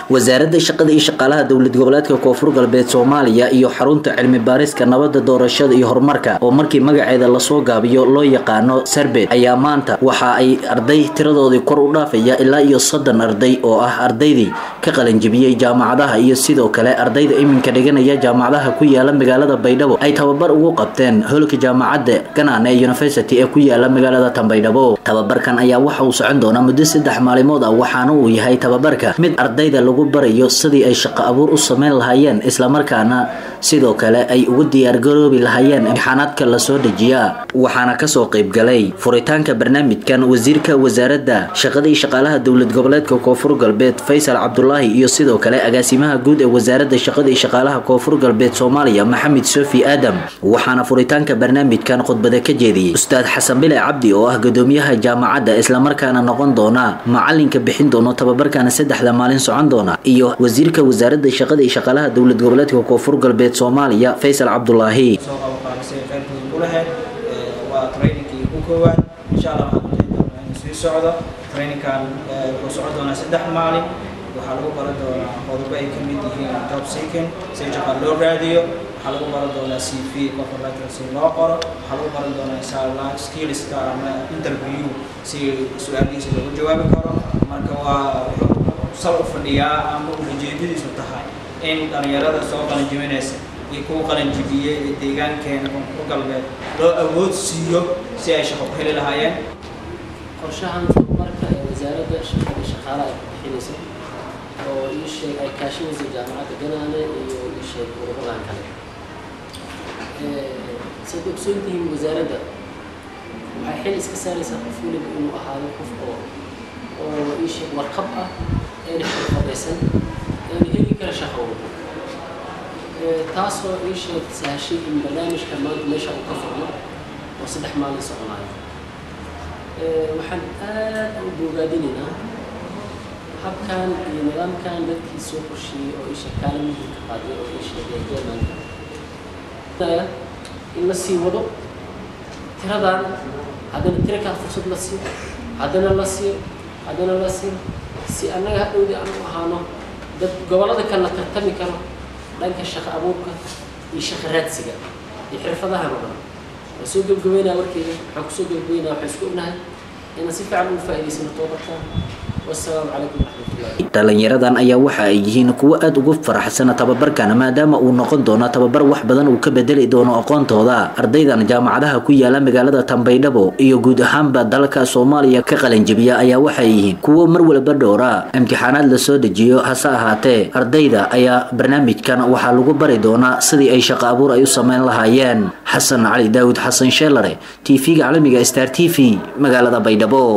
wasaaradda shaqada iyo shaqaalaha dowlad goboleedka koonfur galbeed soomaaliya iyo xarunta cilmi baariska nabadda doorashada iyo horumarka oo markii magaceeda lasoo gaabiyo loo yaqaano sarbet ayaa maanta waxa ay arday tiradoodii kor u dhaafaya ilaa iyo soddon arday oo ah ardaydii ka qalanjibiyey jaamacadaha iyo sidoo kale ardayda iminka dhiganaya jaamacadaha ku yaala magaalada baydhabo ay tababar ugu qabteen holka jaamacadda ganaane university ee ku yaala magaalada tanbaydhabo tababarkan ayaa waxa uu socon doonaa muddo saddex maalimood ah waxaana uu yahay tababarka mid ardayda lagu barayo sidii ay shaqo abuur u sameyn lahaayeen islamarkaana sidoo kale ay ugu diyaargaroobi lahaayeen imtixaanaadka lasoo dejiyaa waxaana kasoo qaybgalay furitaanka barnaamijkan wasiirka wasaaradda shaqada iyo shaqaalaha dowlad goboleedka koonfur galbeed faysal cabdulaahi iyo sidoo kale agaasimaha guud ee wasaaradda shaqada iyo shaqaalaha koonfur galbeed soomaaliya maxamed sofi aadam waxaana furitaanka barnaamijkan khudbada ka jeediyey ustaad xasan bile cabdi oo ah gudoomiyaha jaamacadda islamarkaana noqon doona macalinka bixin doono tababarkana saddexda maalin socon doona iyo wasiirka wasaaradda shaqada iyo shaqaalaha dowlad goboleedka koonfur galbeed soomaaliya faysal cabdulaahi soo qabanqaabisay qaybtooda ku lahayd waa trainingkii ugu koowaad insha allah waxaan kujiri doonaa inuu sii socdo trainingkan wuxuu socon doonaa saddex maalin waxaa lagu baran doonaa qodobo ay ka mid yihiin job seeking si shaqo loo raadiyo waxaa lagu baran doonaa c v qofka letter si loo qoro waxaa lagu baran doonaa insha allah skillska ama interview si su-aalihiisa loogu jawaabi karo marka waa wuxuu sal u fadhiyaa ama ujeedadiisu tahay in dhalinyarada soo qalanjibinaysa iyo kuwa qalanjibiyey ee deegaankeena koonfur galbeed loo awood siiyo si ay shaqo ku heli lahaayeen qorshahan tababarka ee wasaaradda shaqada shaqaalaha ay bixinaysa oo ii sheeg ay kaashinaysa jaamacadda ganaane iyo ii sheeg ururadan kale saad ogsoon tihiin wasaaradda waxay xil iska saaraysaa qof weliba inuu ahaado qof oo oo ii sheeg warqab ah eena xirfadaysan eena heli kara shaqo walba taasoo ii sheeg sahashay in barnaamijka maanta meesha uu ka furmo oo saddex maalin soconayo waxaan aad u bogaadinaynaa habkan iyo nidaamkan dadkii soo qorsheeyey oo isha kaala muhiimka qaaday oo ii sheegay germanka in la sii wado tiradan haddana tira kaa fursad la siiyo haddana la siiyo haddana la siiyo si annaga hadhowdii aan u ahaano dad gobollada kale la tartami karo dhanka shaqo abuurka iyo shaqo raadsiga iyo xirfadahan oo dhan waan soo gebgabeynaa warkeyga waxaan kusoo gebgabeynaa waxaan isku ognahay inaan si fiican ugu faa'iidaysano toobarkan wassalaamu calaykum waraxmatullahi dhalinyaradan ayaa waxa ay yihiin kuwo aada ugu faraxsana tababarkan maadaama uu noqon doono tababar wax badan uu ka bedeli doono aqoontooda ardaydan jaamacadaha ku yaala magaalada tanbaydhabo iyo guud ahaanba dalka soomaaliya ka qalanjibiya ayaa waxay yihiin kuwo mar walba dhowra imtixaanaad lasoo dejiyo hase ahaatee ardayda ayaa barnaamijkan waxaa lagu bari doonaa sidii ay shaqo abuur ay u sameyn lahaayeen xasan cali daawud xasan sheelare t v-ga caalamiga star t v magaalada baydhabo